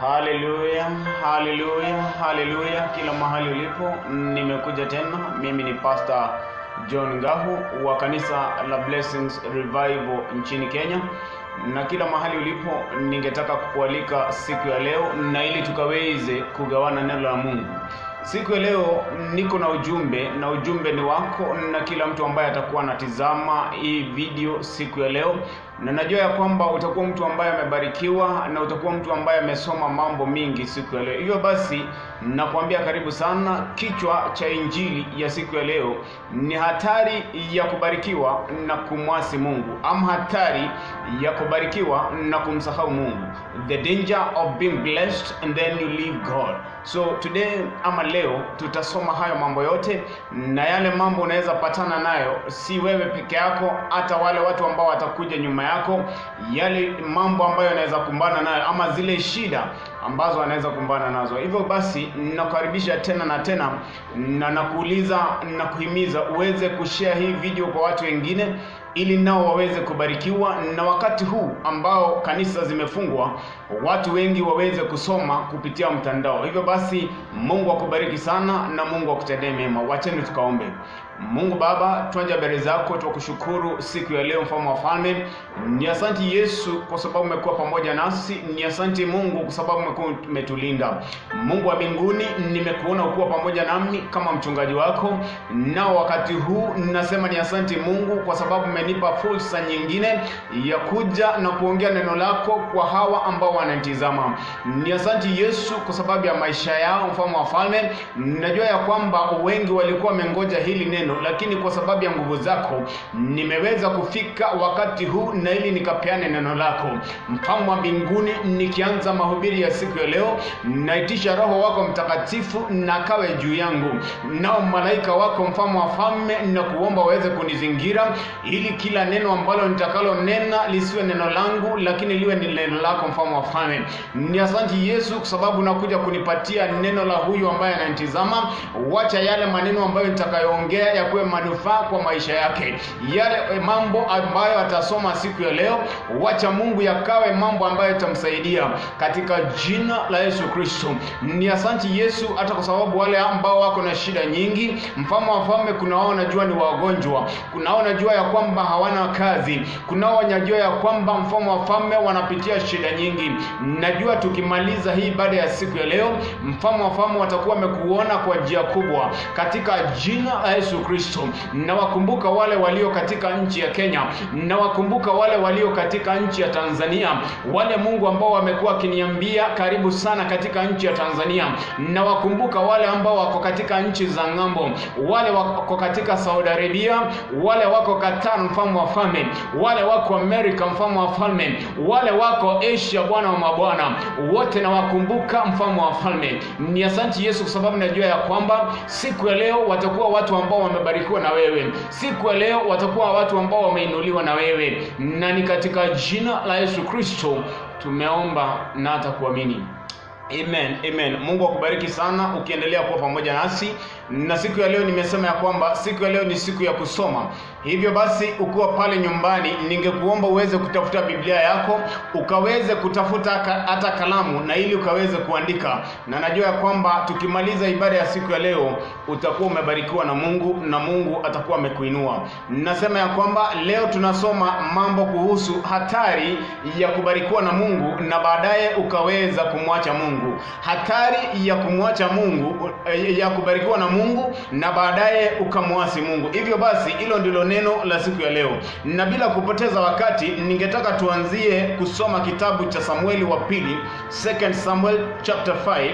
Haleluya, haleluya, haleluya! Kila mahali ulipo, nimekuja tena. Mimi ni Pastor John Ngahu wa kanisa la Blessings Revival nchini Kenya, na kila mahali ulipo, ningetaka kukualika siku ya leo, na ili tukaweze kugawana neno la Mungu. Siku ya leo niko na ujumbe, na ujumbe ni wako na kila mtu ambaye atakuwa anatizama hii video siku ya leo, na najua ya kwamba utakuwa mtu ambaye amebarikiwa na utakuwa mtu ambaye amesoma mambo mingi siku ya leo. Hivyo basi, nakwambia karibu sana. Kichwa cha injili ya siku ya leo ni hatari ya kubarikiwa na kumwasi Mungu, ama hatari ya kubarikiwa na kumsahau Mungu, the danger of being blessed and then you leave God. So today ama leo tutasoma hayo mambo yote, na yale mambo unaweza patana nayo, si wewe peke yako, hata wale watu ambao watakuja nyuma yako, yale mambo ambayo anaweza kumbana nayo, ama zile shida ambazo anaweza kumbana nazo. Hivyo basi, nakukaribisha tena na tena, na nakuuliza na kuhimiza uweze kushare hii video kwa watu wengine ili nao waweze kubarikiwa, na wakati huu ambao kanisa zimefungwa, watu wengi waweze kusoma kupitia mtandao. Hivyo basi, Mungu akubariki sana na Mungu akutendee mema. Wacheni tukaombe. Mungu Baba, twanja mbele zako, twakushukuru siku ya leo, mfalme wa falme. Ni asanti Yesu kwa sababu umekuwa pamoja nasi, ni asanti Mungu kwa sababu umekuwa umetulinda. Mungu wa mbinguni, nimekuona ukuwa pamoja nami kama mchungaji wako, nao wakati huu nasema ni asanti Mungu kwa sababu umenipa fursa nyingine ya kuja na kuongea neno lako kwa hawa ambao wananitizama. Ni asanti Yesu kwa sababu ya maisha yao, mfalme wa falme. Najua ya kwamba wengi walikuwa wamengoja hili neno lakini kwa sababu ya nguvu zako nimeweza kufika wakati huu na ili nikapeane neno lako mfalme wa mbinguni. Nikianza mahubiri ya siku ya leo, naitisha Roho wako Mtakatifu na kawe juu yangu, nao malaika wako mfalme wa falme, na kuomba waweze kunizingira ili kila neno ambalo nitakalo nena lisiwe neno langu, lakini liwe ni neno lako mfalme wa falme. Ni asanti Yesu kwa sababu nakuja kunipatia neno la huyu ambaye ananitizama. Wacha yale maneno ambayo nitakayoongea yakuwe manufaa kwa maisha yake. Yale mambo ambayo atasoma siku ya leo, wacha Mungu yakawe mambo ambayo itamsaidia katika jina la Yesu Kristo. Ni asanti Yesu, hata kwa sababu wale ambao wako na shida nyingi, mfalme wa falme, kunao wanajua ni wagonjwa, kunao wanajua ya kwamba hawana kazi, kunao wanajua ya kwamba mfalme wa falme wanapitia shida nyingi. Najua tukimaliza hii baada ya siku ya leo, mfalme wa falme watakuwa wamekuona kwa njia kubwa katika jina la Yesu Kristo. Nawakumbuka wale walio katika nchi ya Kenya, nawakumbuka wale walio katika nchi ya Tanzania, wale Mungu ambao wamekuwa wakiniambia karibu sana katika nchi ya Tanzania. Nawakumbuka wale ambao wako katika nchi za ng'ambo, wale wako katika Saudi Arabia, wale wako Qatar, mfalme wa falme, wale wako Amerika, mfalme wa falme, wale wako Asia, Bwana wa mabwana, wote nawakumbuka, mfalme wa falme. Ni asanti Yesu, kwa sababu najua ya kwamba siku ya leo watakuwa watu ambao wamebarikiwa na wewe. Siku ya leo watakuwa watu ambao wameinuliwa na wewe, na ni katika jina la Yesu Kristo tumeomba na hata kuamini. Amen, amen. Mungu akubariki sana ukiendelea kuwa pamoja nasi, na siku ya leo nimesema ya kwamba siku ya leo ni siku ya kusoma. Hivyo basi, ukiwa pale nyumbani, ningekuomba uweze kutafuta Biblia yako ukaweze kutafuta hata kalamu, na ili ukaweze kuandika, na najua ya kwamba tukimaliza ibada ya siku ya leo utakuwa umebarikiwa na Mungu na Mungu atakuwa amekuinua. Nasema ya kwamba leo tunasoma mambo kuhusu hatari ya kubarikiwa na Mungu na baadaye ukaweza kumwacha Mungu hatari ya kumwacha Mungu, ya kubarikiwa na Mungu na baadaye ukamwasi Mungu. Hivyo basi, hilo ndilo neno la siku ya leo, na bila kupoteza wakati, ningetaka tuanzie kusoma kitabu cha Samueli wa pili, 2 Samuel chapter 5,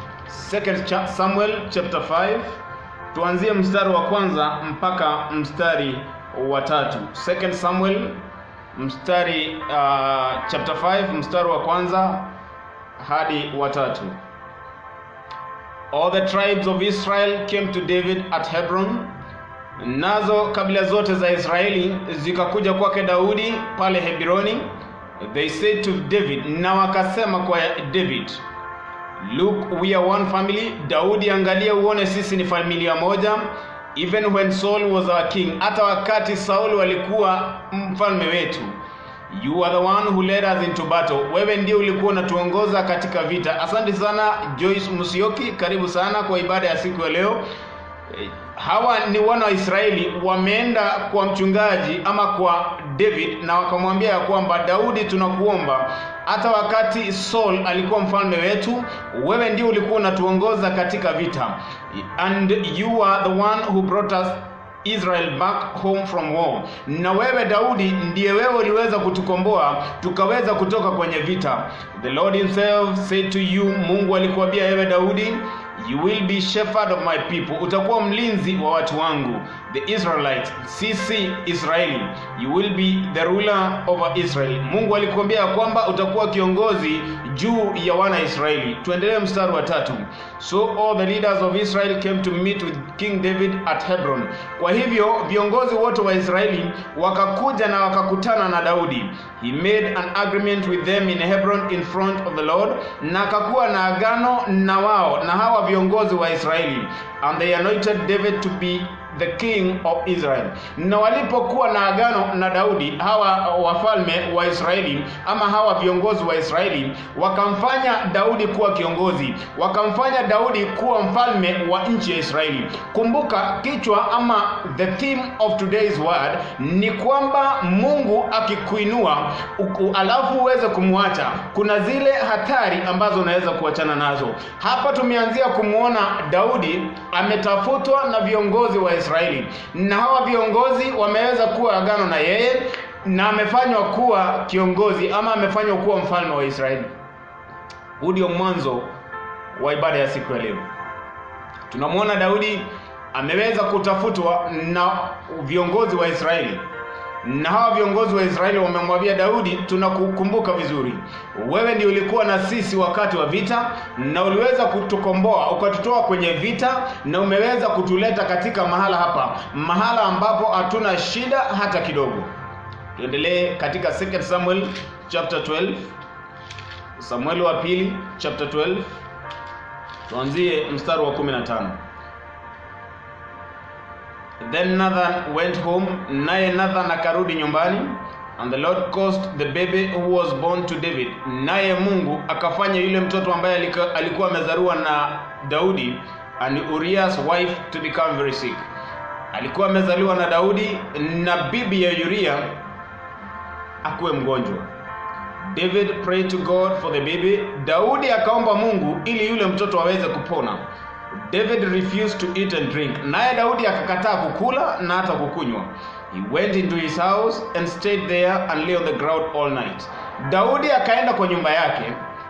2 Samuel chapter 5, tuanzie mstari wa kwanza mpaka mstari wa tatu. 2 Samuel mstari uh, chapter 5 mstari wa kwanza hadi watatu. All the tribes of Israel came to David at Hebron, nazo kabila zote za Israeli zikakuja kwake Daudi pale Hebroni. They said to David, na wakasema kwa David, Look, we are one family. Daudi, angalia uone sisi ni familia moja. Even when Saul was our king, hata wakati Saul walikuwa mfalme wetu You are the one who led us into battle. Wewe ndio ulikuwa unatuongoza katika vita. Asante sana Joyce Musioki, karibu sana kwa ibada ya siku ya leo. Eh, Hawa ni wana wa Israeli wameenda kwa mchungaji ama kwa David na wakamwambia ya kwamba Daudi, tunakuomba hata wakati Saul alikuwa mfalme wetu, wewe ndio ulikuwa unatuongoza katika vita, and you are the one who brought us Israel back home from war. Na wewe Daudi ndiye wewe uliweza kutukomboa tukaweza kutoka kwenye vita. The Lord himself said to you, Mungu alikuambia wewe Daudi, you will be shepherd of my people, utakuwa mlinzi wa watu wangu the Israelites, sisi Israeli. You will be the ruler over Israel. Mungu alikuambia ya kwamba utakuwa kiongozi juu ya wana Israeli. Tuendelee mstari wa tatu. So all the leaders of Israel came to meet with King David at Hebron. Kwa hivyo viongozi wote wa Israeli wakakuja na wakakutana na Daudi. He made an agreement with them in Hebron in front of the Lord, na akakuwa na agano na wao na hawa viongozi wa Israeli, and they anointed David to be the king of Israel. Na walipokuwa na agano na Daudi, hawa wafalme wa Israeli ama hawa viongozi wa Israeli wakamfanya Daudi kuwa kiongozi, wakamfanya Daudi kuwa mfalme wa nchi ya Israeli. Kumbuka kichwa ama the theme of today's word ni kwamba Mungu akikuinua uku- alafu uweze kumwacha, kuna zile hatari ambazo unaweza kuachana nazo. Hapa tumeanzia kumwona Daudi ametafutwa na viongozi wa Israeli, na hawa viongozi wameweza kuwa agano na yeye na amefanywa kuwa kiongozi ama amefanywa kuwa mfalme wa Israeli. Huu ndio mwanzo wa ibada ya siku ya leo. Tunamwona Daudi ameweza kutafutwa na viongozi wa Israeli na hawa viongozi wa Israeli wamemwambia Daudi, tunakukumbuka vizuri, wewe ndio ulikuwa na sisi wakati wa vita, na uliweza kutukomboa ukatutoa kwenye vita, na umeweza kutuleta katika mahala hapa, mahala ambapo hatuna shida hata kidogo. Tuendelee katika 2 Samuel chapter 12, Samueli wa pili chapter 12, tuanzie mstari wa 15. Then Nathan went home, naye Nathan akarudi nyumbani, and the Lord caused the baby who was born to David, naye Mungu akafanya yule mtoto ambaye alika- alikuwa amezaliwa na Daudi and Uriah's wife to become very sick. Alikuwa amezaliwa na Daudi na bibi ya Uriah akuwe mgonjwa. David prayed to God for the baby. Daudi akaomba Mungu ili yule mtoto aweze kupona. David refused to eat and drink. Naye Daudi akakataa kukula na hata kukunywa. He went into his house and stayed there and lay on the ground all night. Daudi akaenda kwa nyumba yake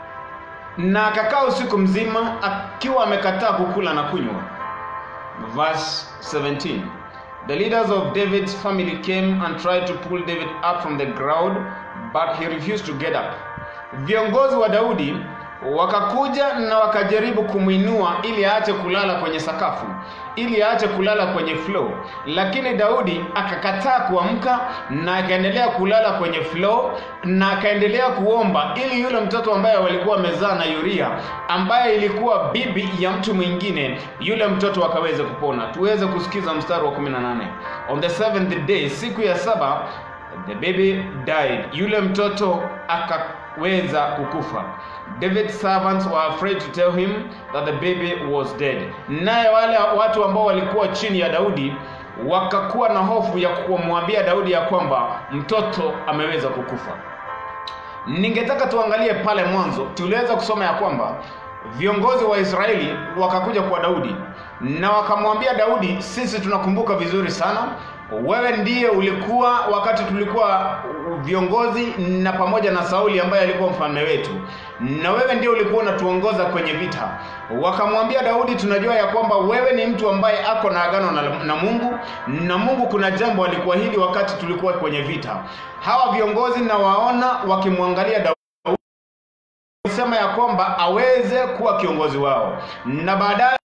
na akakaa usiku mzima akiwa amekataa kukula na kunywa. Verse 17. The leaders of David's family came and tried to pull David up from the ground, but he refused to get up. Viongozi wa Daudi wakakuja na wakajaribu kumwinua ili aache kulala kwenye sakafu, ili aache kulala kwenye floor, lakini Daudi akakataa kuamka na akaendelea kulala kwenye floor na akaendelea kuomba ili yule mtoto ambaye walikuwa wamezaa na Uria, ambaye ilikuwa bibi ya mtu mwingine, yule mtoto akaweze kupona. Tuweze kusikiza mstari wa 18. On the seventh day, siku ya saba, the baby died, yule mtoto akaweza kukufa. David's servants were afraid to tell him that the baby was dead. Naye wale watu ambao walikuwa chini ya Daudi wakakuwa na hofu ya kumwambia Daudi ya kwamba mtoto ameweza kukufa. Ningetaka tuangalie pale mwanzo, tuliweza kusoma ya kwamba viongozi wa Israeli wakakuja kwa Daudi na wakamwambia Daudi, sisi tunakumbuka vizuri sana, wewe ndiye ulikuwa wakati tulikuwa viongozi na pamoja na Sauli ambaye alikuwa mfalme wetu, na wewe ndiye ulikuwa unatuongoza kwenye vita. Wakamwambia Daudi, tunajua ya kwamba wewe ni mtu ambaye ako na agano na, na Mungu na Mungu kuna jambo alikuahidi wakati tulikuwa kwenye vita. Hawa viongozi na waona wakimwangalia Daudi sema ya kwamba aweze kuwa kiongozi wao na baadaye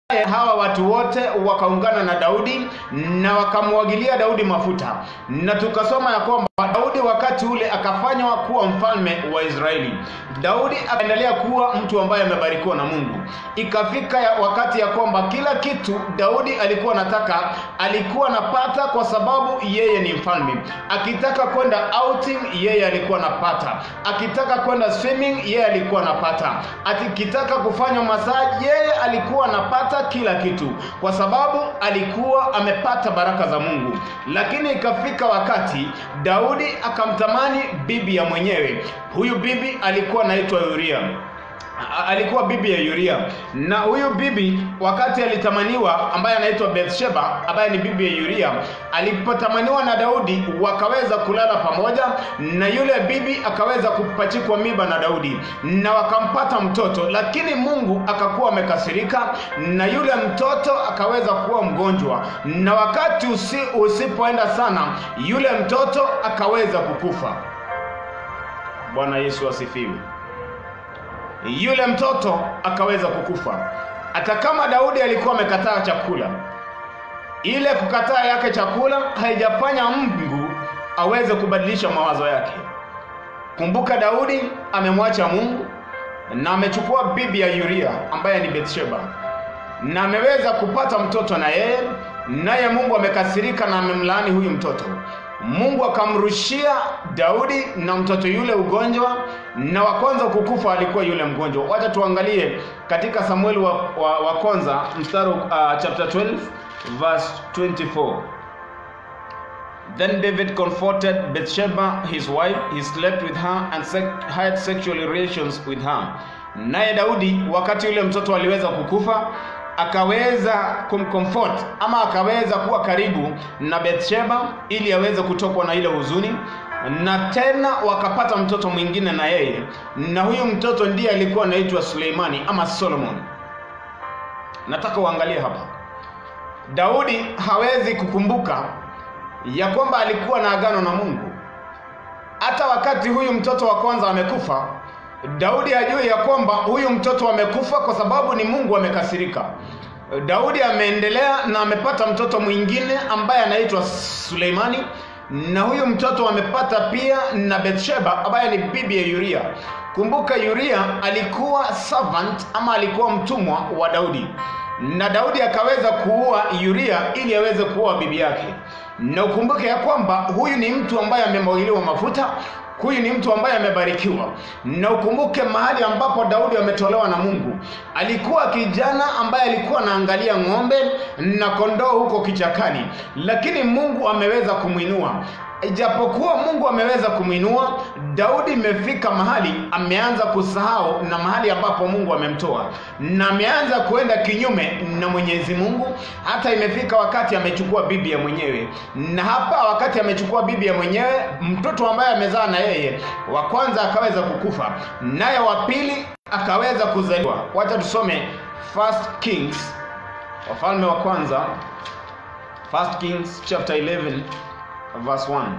hawa watu wote wakaungana na Daudi na wakamwagilia Daudi mafuta, na tukasoma ya kwamba Daudi wakati ule akafanywa kuwa mfalme wa Israeli. Daudi akaendelea kuwa mtu ambaye amebarikiwa na Mungu. Ikafika ya wakati ya kwamba kila kitu Daudi alikuwa anataka alikuwa anapata, kwa sababu yeye ni mfalme. Akitaka kwenda outing, yeye alikuwa anapata. Akitaka kwenda swimming, yeye alikuwa anapata. Akitaka kufanya masaji, yeye alikuwa anapata kila kitu, kwa sababu alikuwa amepata baraka za Mungu. Lakini ikafika wakati Daudi akamtamani bibi ya mwenyewe. Huyu bibi alikuwa anaitwa Uria alikuwa bibi ya Uria, na huyu bibi wakati alitamaniwa, ambaye anaitwa Bathsheba, ambaye ni bibi ya Uria, alipotamaniwa na Daudi, wakaweza kulala pamoja, na yule bibi akaweza kupachikwa miba na Daudi, na wakampata mtoto, lakini Mungu akakuwa amekasirika, na yule mtoto akaweza kuwa mgonjwa, na wakati usi, usipoenda sana, yule mtoto akaweza kukufa. Bwana Yesu asifiwe yule mtoto akaweza kukufa. Hata kama Daudi alikuwa amekataa chakula, ile kukataa yake chakula haijafanya Mungu aweze kubadilisha mawazo yake. Kumbuka, Daudi amemwacha Mungu na amechukua bibi ya Uria ambaye ni Bathsheba, na ameweza kupata mtoto na yeye, naye Mungu amekasirika na amemlaani huyu mtoto. Mungu akamrushia Daudi na mtoto yule ugonjwa, na wa kwanza kukufa alikuwa yule mgonjwa. Wacha tuangalie katika Samueli wa, wa, wa kwanza mstari uh, chapter 12 verse 24. Then David comforted Bathsheba his wife, he slept with her and sec had sexual relations with her. Naye Daudi wakati yule mtoto aliweza kukufa akaweza kumcomfort ama akaweza kuwa karibu na Bathsheba ili aweze kutokwa na ile huzuni, na tena wakapata mtoto mwingine na yeye, na huyu mtoto ndiye alikuwa anaitwa Suleimani ama Solomon. Nataka uangalie hapa, Daudi hawezi kukumbuka ya kwamba alikuwa na agano na Mungu. Hata wakati huyu mtoto wa kwanza amekufa, Daudi hajui ya kwamba huyu mtoto amekufa kwa sababu ni Mungu amekasirika. Daudi ameendelea na amepata mtoto mwingine ambaye anaitwa Suleimani, na huyu mtoto amepata pia na Bathsheba ambaye ni bibi ya Uria. Kumbuka Uria alikuwa servant ama alikuwa mtumwa wa Daudi, na Daudi akaweza kuua Uria ili aweze kuoa bibi yake. Na ukumbuke ya kwamba huyu ni mtu ambaye amemwagiliwa mafuta huyu ni mtu ambaye amebarikiwa, na ukumbuke mahali ambapo Daudi ametolewa na Mungu. Alikuwa kijana ambaye alikuwa anaangalia ng'ombe na kondoo huko kichakani, lakini Mungu ameweza kumwinua. Ijapokuwa Mungu ameweza kumwinua, Daudi imefika mahali ameanza kusahau na mahali ambapo Mungu amemtoa, na ameanza kuenda kinyume na Mwenyezi Mungu. Hata imefika wakati amechukua bibi ya mwenyewe, na hapa wakati amechukua bibi ya mwenyewe, mtoto ambaye amezaa na yeye wa kwanza akaweza kukufa, naye wa pili akaweza kuzaliwa. Wacha tusome First Kings, Wafalme wa kwanza, First Kings chapter 11 verse 1.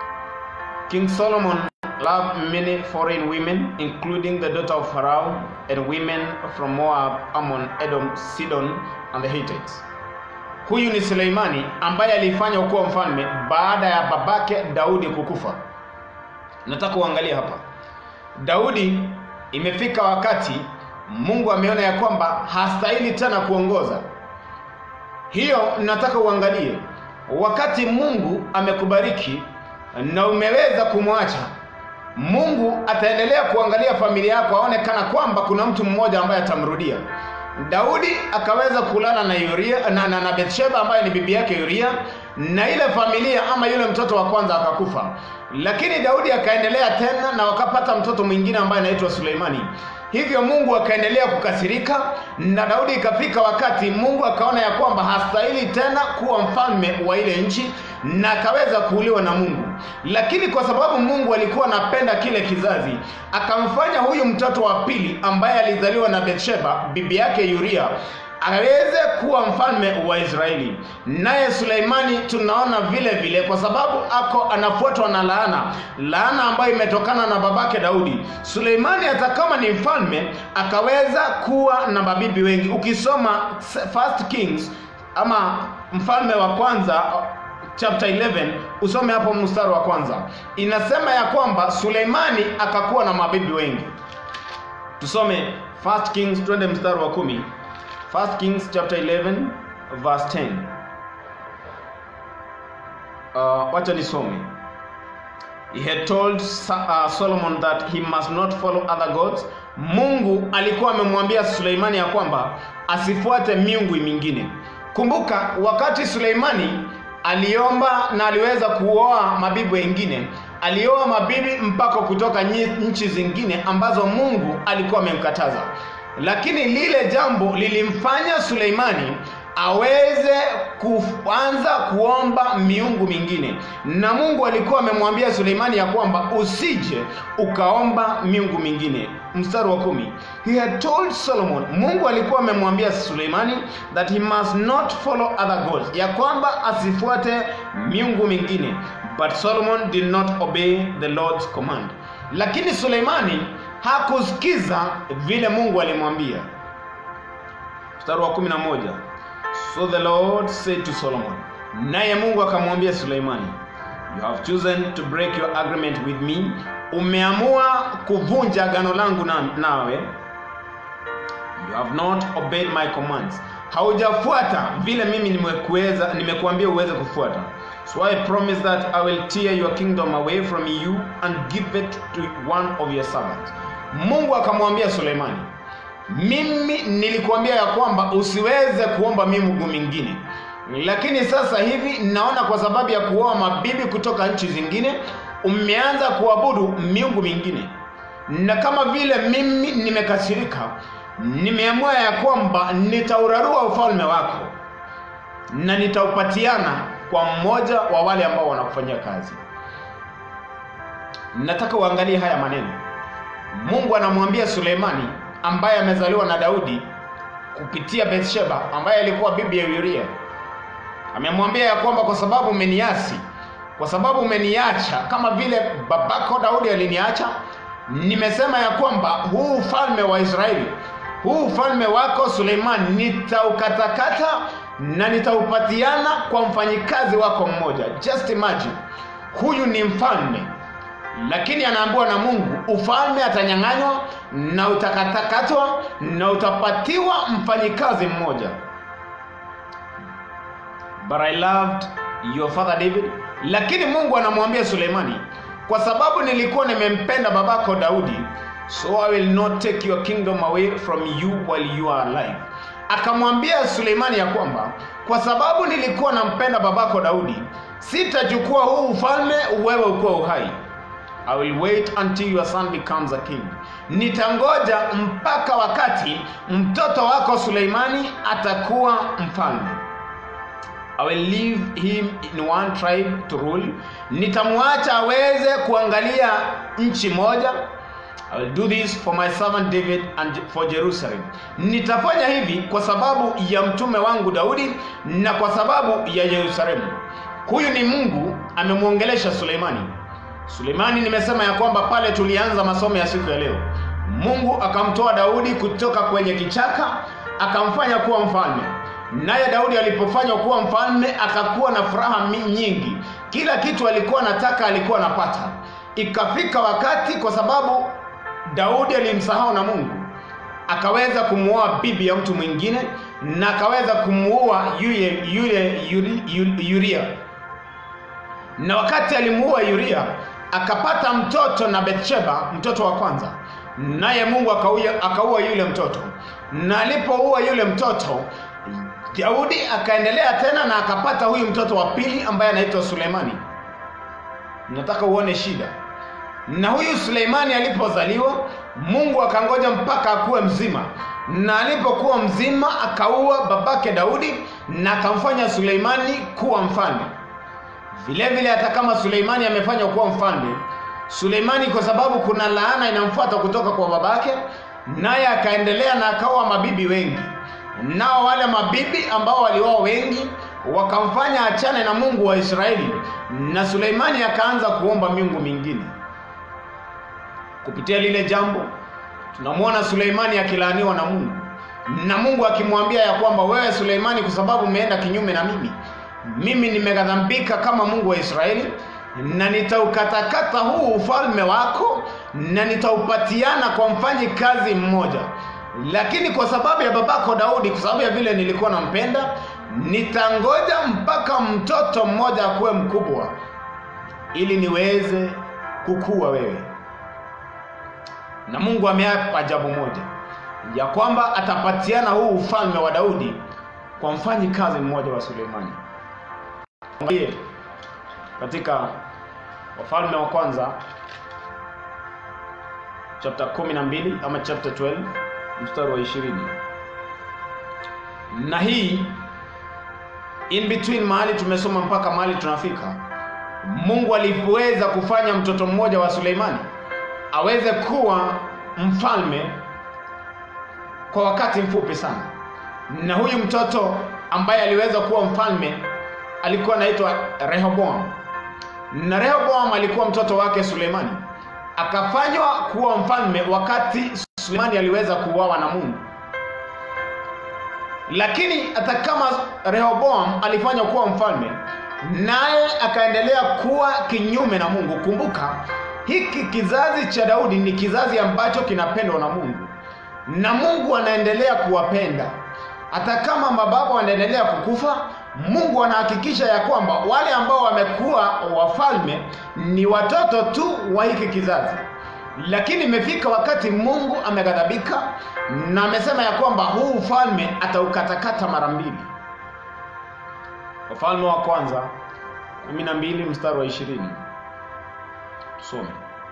King Solomon loved many foreign women, including the daughter of Pharaoh and women from Moab, Ammon, Edom, Sidon and the Hittites. Huyu ni Suleimani ambaye alifanya kuwa mfalme baada ya babake Daudi kukufa. Nataka uangalie hapa, Daudi imefika wakati Mungu ameona ya kwamba hastahili tena kuongoza. Hiyo nataka uangalie wakati Mungu amekubariki na umeweza kumwacha, Mungu ataendelea kuangalia familia yako, aone kana kwamba kuna mtu mmoja ambaye atamrudia. Daudi akaweza kulala na Uria na, na, na Bathsheba ambaye ni bibi yake Uria, na ile familia ama yule mtoto wa kwanza akakufa, lakini Daudi akaendelea tena na wakapata mtoto mwingine ambaye anaitwa Suleimani. Hivyo Mungu akaendelea kukasirika, na Daudi ikafika wakati Mungu akaona ya kwamba hastahili tena kuwa mfalme wa ile nchi, na akaweza kuuliwa na Mungu. Lakini kwa sababu Mungu alikuwa anapenda kile kizazi, akamfanya huyu mtoto wa pili ambaye alizaliwa na Bathsheba bibi yake Uria aweze kuwa mfalme wa Israeli. Naye Suleimani tunaona vile vile, kwa sababu ako anafuatwa na laana, laana ambayo imetokana na babake Daudi. Suleimani hata kama ni mfalme akaweza kuwa na mabibi wengi. Ukisoma First Kings ama mfalme wa kwanza chapter 11 usome hapo mstari wa kwanza, inasema ya kwamba Suleimani akakuwa na mabibi wengi. Tusome First Kings, twende mstari wa kumi. First Kings chapter 11 verse 10. Uh, wacha nisome. He had told uh, Solomon that he must not follow other gods. Mungu alikuwa amemwambia Suleimani ya kwamba asifuate miungu mingine. Kumbuka wakati Suleimani aliomba na aliweza kuoa mabibi wengine, alioa mabibi mpaka kutoka nchi zingine ambazo Mungu alikuwa amemkataza lakini lile jambo lilimfanya Suleimani aweze kuanza kuomba miungu mingine, na Mungu alikuwa amemwambia Suleimani ya kwamba usije ukaomba miungu mingine. Mstari wa kumi, he had told Solomon, Mungu alikuwa amemwambia Suleimani that he must not follow other gods, ya kwamba asifuate miungu mingine, but Solomon did not obey the Lord's command. Lakini Suleimani hakusikiza vile Mungu alimwambia. Mstari wa kumi na moja, so the Lord said to Solomon, naye Mungu akamwambia Suleimani, you have chosen to break your agreement with me, umeamua kuvunja agano langu na, nawe. You have not obeyed my commands, haujafuata vile mimi nimekuweza nimekuambia uweze kufuata. So I promise that I will tear your kingdom away from you and give it to one of your servants. Mungu akamwambia Suleimani, mimi nilikuambia ya kwamba usiweze kuomba miungu mingine, lakini sasa hivi naona kwa sababu ya kuoa mabibi kutoka nchi zingine umeanza kuabudu miungu mingine, na kama vile mimi nimekasirika, nimeamua ya kwamba nitaurarua ufalme wako na nitaupatiana kwa mmoja wa wale ambao wanakufanyia kazi. Nataka uangalie haya maneno. Mungu anamwambia Suleimani ambaye amezaliwa na Daudi kupitia Bathsheba ambaye alikuwa bibi ya Uria. Amemwambia ya kwamba kwa sababu umeniasi, kwa sababu umeniacha kama vile babako Daudi aliniacha, nimesema ya kwamba huu ufalme wa Israeli, huu ufalme wako Suleimani nitaukatakata na nitaupatiana kwa mfanyikazi wako mmoja. Just imagine, huyu ni mfalme lakini anaambiwa na Mungu ufalme atanyang'anywa na utakatakatwa na utapatiwa mfanyikazi mmoja. But I loved your father David. Lakini Mungu anamwambia Suleimani, kwa sababu nilikuwa nimempenda babako Daudi, so I will not take your kingdom away from you while you are alive. Akamwambia Suleimani ya kwamba kwa sababu nilikuwa nampenda babako Daudi, sitachukua huu ufalme wewe ukiwa uhai. I will wait until your son becomes a king. Nitangoja mpaka wakati mtoto wako Suleimani atakuwa mfalme. I will leave him in one tribe to rule. Nitamwacha aweze kuangalia nchi moja. I will do this for my servant David and for Jerusalem. Nitafanya hivi kwa sababu ya mtume wangu Daudi na kwa sababu ya Yerusalemu. Huyu ni Mungu amemwongelesha Suleimani. Sulemani nimesema ya kwamba pale tulianza masomo ya siku ya leo, Mungu akamtoa Daudi kutoka kwenye kichaka akamfanya kuwa mfalme. Naye Daudi alipofanywa kuwa mfalme akakuwa na furaha nyingi, kila kitu alikuwa anataka alikuwa anapata. Ikafika wakati, kwa sababu Daudi alimsahau na Mungu, akaweza kumuoa bibi ya mtu mwingine na akaweza kumuua yule yule Yuria na wakati alimuua Yuria akapata mtoto na Bathsheba, mtoto wa kwanza, naye Mungu akaua yule mtoto, na alipoua yule mtoto Daudi akaendelea tena na akapata huyu mtoto wa pili ambaye anaitwa Suleimani. Nataka uone shida. Na huyu Suleimani alipozaliwa, Mungu akangoja mpaka akuwe mzima, na alipokuwa mzima akaua babake Daudi na akamfanya Suleimani kuwa mfalme. Vile vile hata kama Suleimani amefanywa kuwa mfalme, Suleimani kwa sababu kuna laana inamfuata kutoka kwa babake, naye akaendelea na akaoa mabibi wengi. nao wale mabibi ambao walioa wengi wakamfanya achane na mungu wa israeli na suleimani akaanza kuomba miungu mingine kupitia lile jambo tunamwona suleimani akilaaniwa na mungu na mungu akimwambia ya kwamba wewe suleimani kwa sababu umeenda kinyume na mimi mimi nimeghadhambika kama mungu wa israeli na nitaukatakata huu ufalme wako na nitaupatiana kwa mfanyi kazi mmoja lakini kwa sababu ya babako daudi kwa sababu ya vile nilikuwa nampenda nitangoja mpaka mtoto mmoja akuwe mkubwa ili niweze kukua wewe na mungu ameapa jambo moja ya kwamba atapatiana huu ufalme wa daudi kwa mfanyi kazi mmoja wa suleimani Angalie katika wafalme wa kwanza chapter 12 ama chapter 12 mstari wa 20 na hii in between mahali tumesoma mpaka mahali tunafika mungu aliweza kufanya mtoto mmoja wa suleimani aweze kuwa mfalme kwa wakati mfupi sana na huyu mtoto ambaye aliweza kuwa mfalme alikuwa anaitwa rehoboam na rehoboam alikuwa mtoto wake suleimani akafanywa kuwa mfalme wakati suleimani aliweza kuuawa na mungu lakini hata kama rehoboam alifanywa kuwa mfalme naye akaendelea kuwa kinyume na mungu kumbuka hiki kizazi cha daudi ni kizazi ambacho kinapendwa na mungu na mungu anaendelea kuwapenda hata kama mababu wanaendelea kukufa mungu anahakikisha ya kwamba wale ambao wamekuwa wafalme ni watoto tu wa hiki kizazi lakini imefika wakati mungu ameghadhabika na amesema ya kwamba huu ufalme ataukatakata mara mbili wafalme wa kwanza 12 mstari wa 20 tusome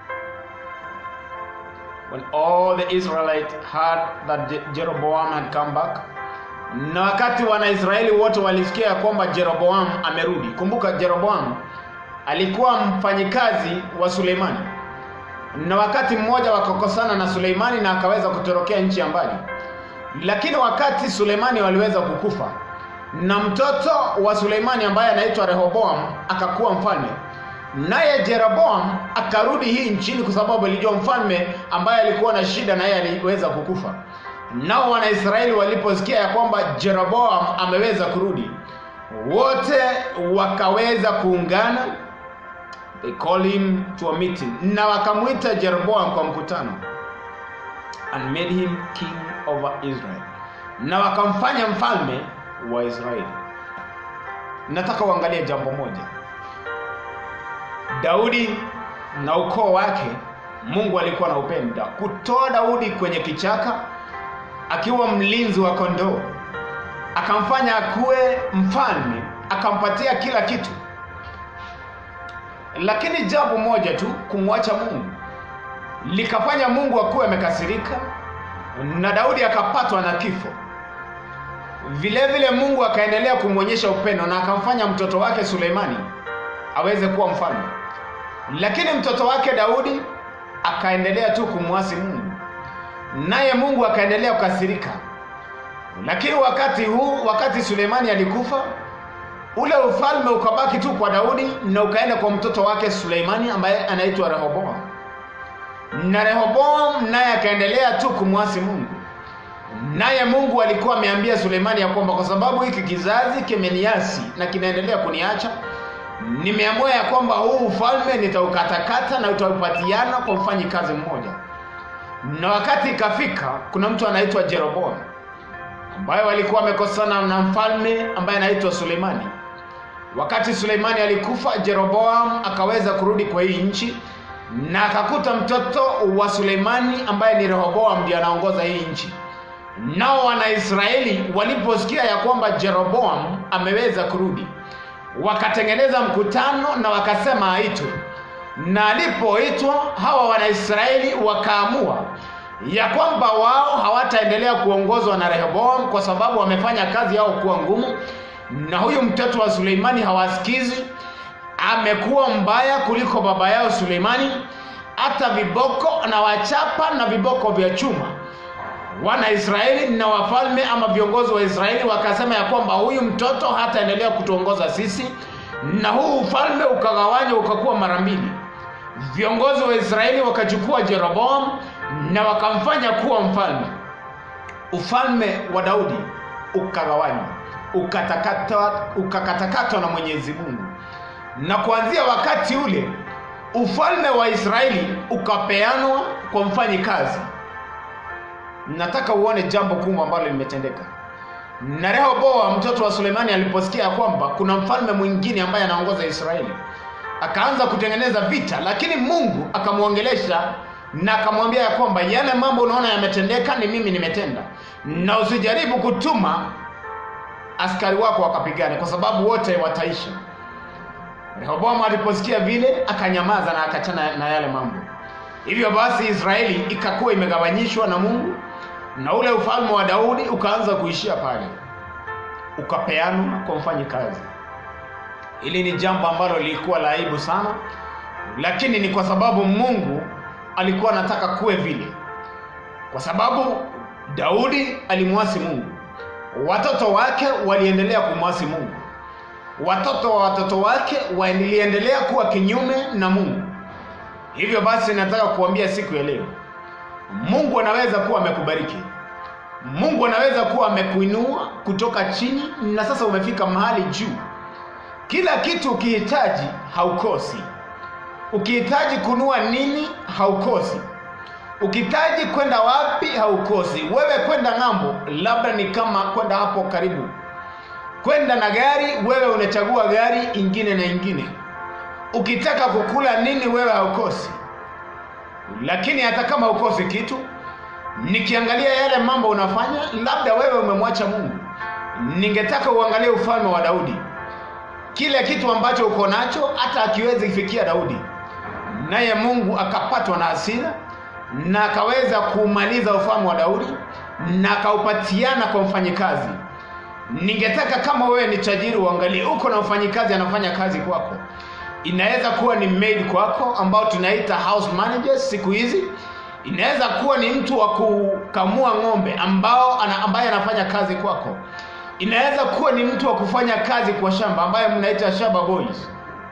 when all the israelites heard that Je- jeroboam had come back na wakati wanaisraeli wote walisikia ya kwamba jeroboam amerudi kumbuka jeroboam alikuwa mfanyikazi wa suleimani na wakati mmoja wakakosana na suleimani na akaweza kutorokea nchi ya mbali lakini wakati suleimani waliweza kukufa na mtoto wa suleimani ambaye anaitwa rehoboam akakuwa mfalme naye jeroboam akarudi hii nchini kwa sababu alijua mfalme ambaye alikuwa na shida naye aliweza kukufa nao wanaisraeli waliposikia ya kwamba jeroboam ameweza kurudi wote wakaweza kuungana they call him to a meeting na wakamwita jeroboam kwa mkutano and made him king over israel na wakamfanya mfalme wa israeli nataka uangalie jambo moja daudi na ukoo wake mungu alikuwa na upenda kutoa daudi kwenye kichaka akiwa mlinzi wa kondoo akamfanya akuwe mfalme akampatia kila kitu lakini jambo moja tu kumwacha mungu likafanya mungu akuwe amekasirika na daudi akapatwa na kifo vile vile mungu akaendelea kumwonyesha upendo na akamfanya mtoto wake suleimani aweze kuwa mfalme lakini mtoto wake daudi akaendelea tu kumwasi mungu naye mungu akaendelea kukasirika lakini wakati huu wakati suleimani alikufa ule ufalme ukabaki tu kwa daudi na ukaenda kwa mtoto wake suleimani ambaye anaitwa rehoboam na rehoboam naye akaendelea tu kumwasi mungu naye mungu alikuwa ameambia suleimani ya kwamba kwa sababu hiki kizazi kimeniasi na kinaendelea kuniacha nimeamua ya kwamba huu ufalme nitaukatakata na utaupatiana kwa mfanyi kazi mmoja na wakati ikafika kuna mtu anaitwa jeroboam ambaye walikuwa wamekosana na mfalme ambaye anaitwa suleimani wakati suleimani alikufa jeroboam akaweza kurudi kwa hii nchi na akakuta mtoto wa suleimani ambaye ni rehoboam ndio anaongoza hii nchi nao wanaisraeli waliposikia ya kwamba jeroboam ameweza kurudi wakatengeneza mkutano na wakasema aitwe na alipoitwa hawa wanaisraeli wakaamua ya kwamba wao hawataendelea kuongozwa na rehoboam kwa sababu wamefanya kazi yao kuwa ngumu na huyu mtoto wa suleimani hawasikizi amekuwa mbaya kuliko baba yao suleimani hata viboko na wachapa na viboko vya chuma wana Israeli na wafalme ama viongozi wa Israeli wakasema ya kwamba huyu mtoto hataendelea kutuongoza sisi, na huu ufalme ukagawanywa ukakuwa mara mbili. Viongozi wa Israeli wakachukua Jeroboam na wakamfanya kuwa mfalme. Ufalme wa Daudi ukagawanywa, ukatakatwa, ukakatakatwa na Mwenyezi Mungu, na kuanzia wakati ule ufalme wa Israeli ukapeanwa kwa mfanyikazi. Nataka uone jambo kubwa ambalo limetendeka. Na Rehoboam mtoto wa Sulemani aliposikia ya kwamba kuna mfalme mwingine ambaye anaongoza Israeli, akaanza kutengeneza vita, lakini Mungu akamwongelesha na akamwambia ya kwamba yale mambo unaona yametendeka ni mimi nimetenda, na usijaribu kutuma askari wako wakapigane, kwa sababu wote wataisha. Rehoboam aliposikia vile akanyamaza na akachana na yale mambo. Hivyo basi Israeli ikakuwa imegawanyishwa na Mungu na ule ufalme wa Daudi ukaanza kuishia pale, ukapeanwa kwa mfanyikazi. Hili ni jambo ambalo lilikuwa la aibu sana, lakini ni kwa sababu Mungu alikuwa anataka kuwe vile, kwa sababu Daudi alimwasi Mungu, watoto wake waliendelea kumwasi Mungu, watoto wa watoto wake waliendelea kuwa kinyume na Mungu. Hivyo basi nataka kuambia siku ya leo, Mungu anaweza kuwa amekubariki, Mungu anaweza kuwa amekuinua kutoka chini na sasa umefika mahali juu. Kila kitu ukihitaji haukosi. Ukihitaji kunua nini haukosi. Ukihitaji kwenda wapi haukosi. Wewe kwenda ng'ambo, labda ni kama kwenda hapo karibu, kwenda na gari, wewe unachagua gari ingine na ingine. Ukitaka kukula nini, wewe haukosi. Lakini hata kama haukosi kitu, nikiangalia yale mambo unafanya, labda wewe umemwacha Mungu. Ningetaka uangalie ufalme wa Daudi, kile kitu ambacho uko nacho hata akiwezi kufikia Daudi, naye Mungu akapatwa na hasira na akaweza kumaliza ufalme wa Daudi na akaupatiana kwa mfanyikazi. Ningetaka kama wewe ni tajiri, uangalie uko na mfanyikazi anafanya kazi kwako. Inaweza kuwa ni maid kwako, ambao tunaita house managers siku hizi. Inaweza kuwa ni mtu wa kukamua ng'ombe ambao ana, ambaye anafanya kazi kwako. Inaweza kuwa ni mtu wa kufanya kazi kwa shamba ambaye mnaita shamba boys.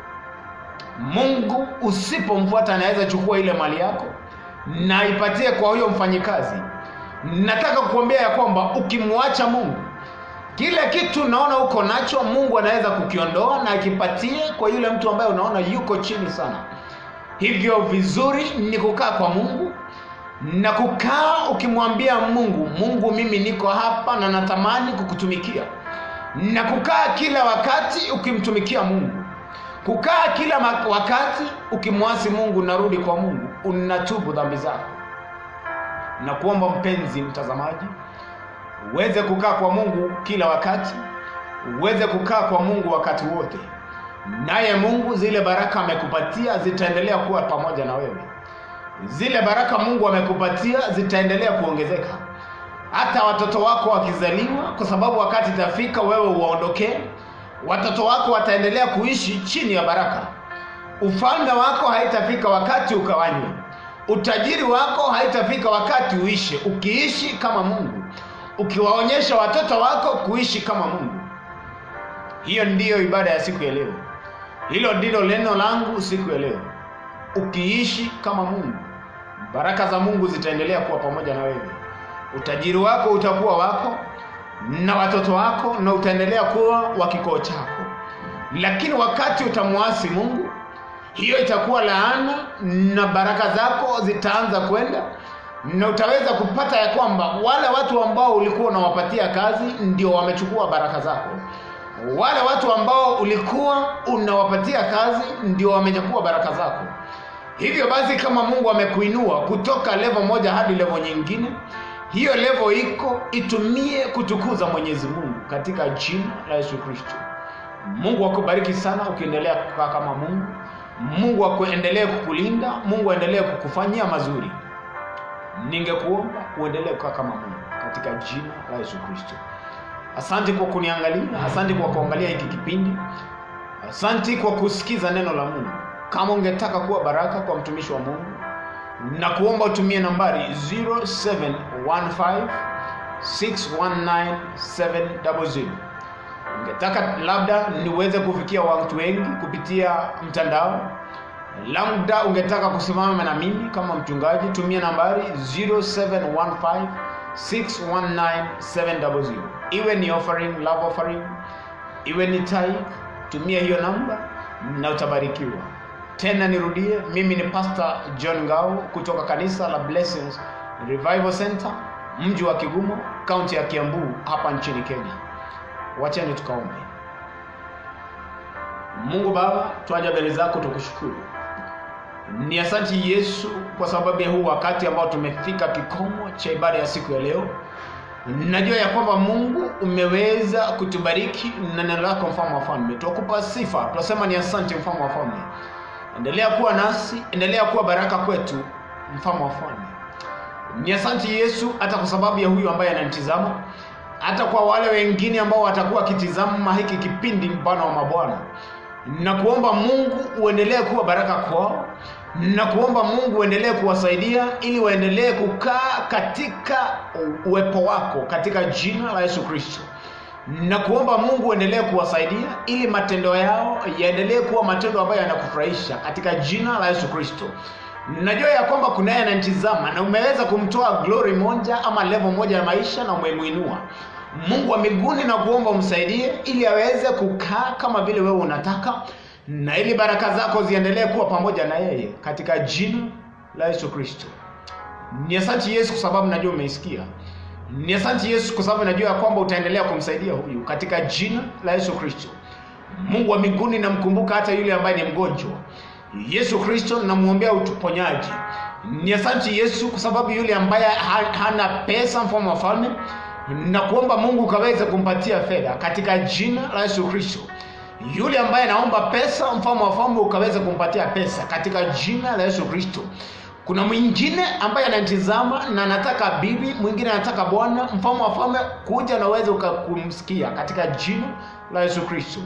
Mungu usipomfuata anaweza chukua ile mali yako na ipatie kwa huyo mfanyikazi. Nataka kukuambia ya kwamba ukimwacha Mungu, kile kitu unaona uko nacho, Mungu anaweza kukiondoa na akipatie kwa yule mtu ambaye unaona yuko chini sana. Hivyo vizuri ni kukaa kwa Mungu na kukaa ukimwambia Mungu, Mungu, mimi niko hapa na natamani kukutumikia, na kukaa kila wakati ukimtumikia Mungu, kukaa kila wakati ukimwasi Mungu, narudi kwa Mungu, unatubu dhambi zako. Na kuomba mpenzi mtazamaji, uweze kukaa kwa Mungu kila wakati, uweze kukaa kwa Mungu wakati wote, naye Mungu zile baraka amekupatia zitaendelea kuwa pamoja na wewe zile baraka Mungu amekupatia zitaendelea kuongezeka, hata watoto wako wakizaliwa, kwa sababu wakati itafika wewe uwaondokee, watoto wako wataendelea kuishi chini ya baraka. Ufalme wako haitafika wakati ukawanywe, utajiri wako haitafika wakati uishe, ukiishi kama Mungu, ukiwaonyesha watoto wako kuishi kama Mungu. Hiyo ndiyo ibada ya siku ya leo, hilo ndilo neno langu siku ya leo. Ukiishi kama Mungu, baraka za Mungu zitaendelea kuwa pamoja na wewe. Utajiri wako utakuwa wako na watoto wako, na utaendelea kuwa wa kikoo chako. Lakini wakati utamwasi Mungu, hiyo itakuwa laana, na baraka zako zitaanza kwenda, na utaweza kupata ya kwamba wale watu ambao ulikuwa unawapatia kazi ndio wamechukua baraka zako. Wale watu ambao ulikuwa unawapatia kazi ndio wamechukua baraka zako. Hivyo basi, kama Mungu amekuinua kutoka levo moja hadi levo nyingine, hiyo levo iko itumie kutukuza Mwenyezi Mungu katika jina la Yesu Kristo. Mungu akubariki sana ukiendelea kukaa kama Mungu. Mungu akuendelee kukulinda, Mungu aendelee kukufanyia mazuri. Ningekuomba uendelee kukaa kama Mungu katika jina la Yesu Kristo. Asante kwa kuniangalia, asante kwa kuangalia hiki kipindi, asante kwa kusikiza neno la Mungu. Kama ungetaka kuwa baraka kwa mtumishi wa Mungu, na kuomba utumie nambari 0715 619 700 ungetaka labda niweze kufikia watu wengi kupitia mtandao labda ungetaka kusimama na mimi kama mchungaji tumia nambari 0715 619 700 iwe ni offering love offering iwe ni tithe tumia hiyo namba na utabarikiwa tena nirudie mimi ni pastor john ngao kutoka kanisa la blessings revival center mji wa kigumo kaunti ya kiambu hapa nchini kenya wacheni tukaombe mungu baba twaja mbele zako tukushukuru ni asanti yesu kwa sababu ya huu wakati ambao tumefika kikomo cha ibada ya siku ya leo najua ya kwamba mungu umeweza kutubariki na neno lako mfalme wa falme twakupa sifa twasema ni asanti mfalme wa falme endelea kuwa nasi endelea kuwa baraka kwetu mfalme wa falme ni asanti yesu hata kwa sababu ya huyu ambaye ananitizama hata kwa wale wengine ambao watakuwa wakitizama hiki kipindi bwana wa mabwana na kuomba mungu uendelee kuwa baraka kwao na kuomba mungu uendelee kuwasaidia ili waendelee kukaa katika uwepo wako katika jina la yesu kristo na kuomba mungu uendelee kuwasaidia ili matendo yao yaendelee kuwa matendo ambayo yanakufurahisha katika jina la yesu kristo najua ya kwamba kunaye ananitizama na umeweza kumtoa glory moja ama level moja ya maisha na umemwinua mungu wa miguuni na kuomba umsaidie ili aweze kukaa kama vile wewe unataka na ili baraka zako ziendelee kuwa pamoja na yeye katika jina la yesu kristo ni asanti yesu kwa sababu najua umeisikia ni asanti yesu kwa sababu najua ya kwamba utaendelea kumsaidia huyu katika jina la yesu kristo mungu wa miguuni namkumbuka hata yule ambaye ni mgonjwa yesu kristo namwombea uponyaji ni asanti yesu kwa sababu yule ambaye hana pesa mfalme wa falme na kuomba mungu ukaweze kumpatia fedha katika jina la yesu kristo yule ambaye anaomba pesa mfalme wa falme ukaweze kumpatia pesa katika jina la yesu kristo kuna mwingine ambaye anatizama na anataka bibi mwingine anataka bwana mfalme wa falme kuja na uweze kumsikia katika jina la yesu kristo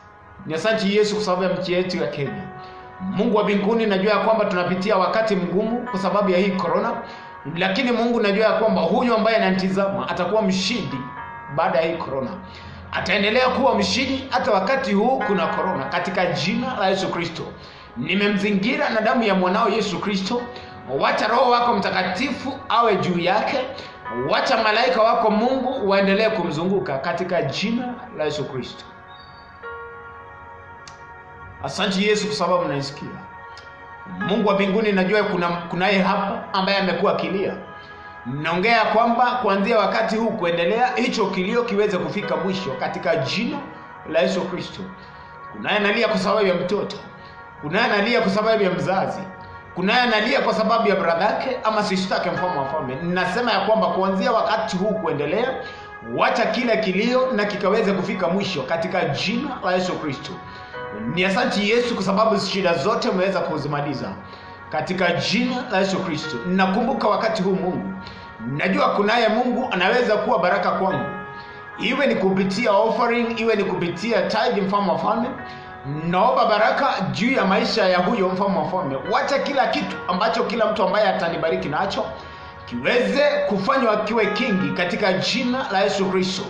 ni asanti yesu kwa sababu ya nchi yetu ya kenya mungu wa mbinguni najua ya kwamba tunapitia wakati mgumu kwa sababu ya hii korona lakini mungu najua ya kwamba huyu ambaye ananitizama atakuwa mshindi baada ya hii korona ataendelea kuwa mshindi hata wakati huu kuna korona katika jina la yesu kristo nimemzingira na damu ya mwanao yesu kristo wacha roho wako mtakatifu awe juu yake wacha malaika wako mungu waendelee kumzunguka katika jina la yesu kristo asanti yesu kwa sababu naisikia mungu wa mbinguni najua kuna kunaye hapa ambaye amekuwa akilia naongea kwamba kuanzia wakati huu kuendelea hicho kilio kiweze kufika mwisho katika jina la yesu kristo kunaye analia kwa sababu ya mtoto kunaye analia kwa sababu ya mzazi kunaye analia kwa sababu ya bradhake ama sistake mfalme wa falme ninasema ya kwamba kuanzia wakati huu kuendelea wacha kila kilio na kikaweze kufika mwisho katika jina la yesu kristo ni asanti yesu kwa sababu shida zote umeweza kuzimaliza katika jina la yesu kristo nakumbuka wakati huu mungu najua kunaye mungu anaweza kuwa baraka kwangu iwe ni kupitia offering iwe ni kupitia tithe mfalme wa falme naomba baraka juu ya maisha ya huyo mfalme wa falme wacha kila kitu ambacho kila mtu ambaye atanibariki nacho kiweze kufanywa kiwe kingi katika jina la yesu kristo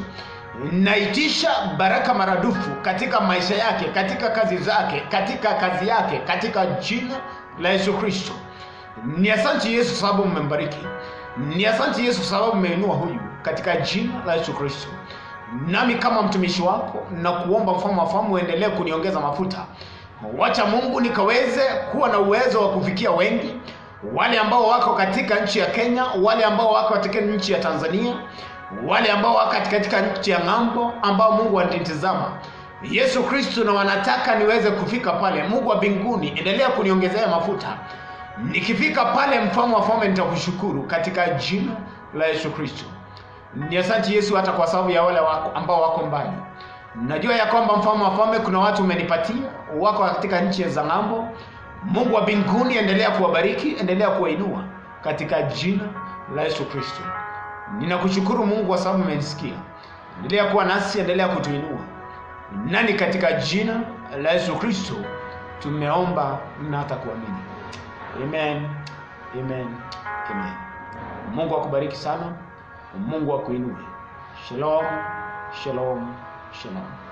naitisha baraka maradufu katika maisha yake katika kazi zake katika kazi yake katika jina la yesu kristo ni asanti yesu kwa sababu mmembariki ni asanti yesu kwa sababu mmeinua huyu katika jina la yesu kristo nami kama mtumishi wako na kuomba mfalme wa fahamu uendelee kuniongeza mafuta wacha mungu nikaweze kuwa na uwezo wa kufikia wengi wale ambao wako katika nchi ya kenya wale ambao wako katika nchi ya tanzania wale ambao wako katika nchi ya ng'ambo ambao mungu anitizama yesu kristo na wanataka niweze kufika pale mungu wa mbinguni endelea kuniongezea mafuta nikifika pale mfalme wa falme nitakushukuru katika jina la yesu kristo ni asanti yesu hata kwa sababu ya wale wako, ambao wako mbali najua ya kwamba mfalme wa falme kuna watu umenipatia wako katika nchi za ng'ambo mungu wa mbinguni endelea kuwabariki endelea kuwainua katika jina la yesu kristo ninakushukuru mungu kwa sababu umenisikia endelea kuwa nasi endelea kutuinua nani katika jina la yesu kristo tumeomba na hata kuamini amen amen amen mungu akubariki sana mungu akuinue shalom shalom shalom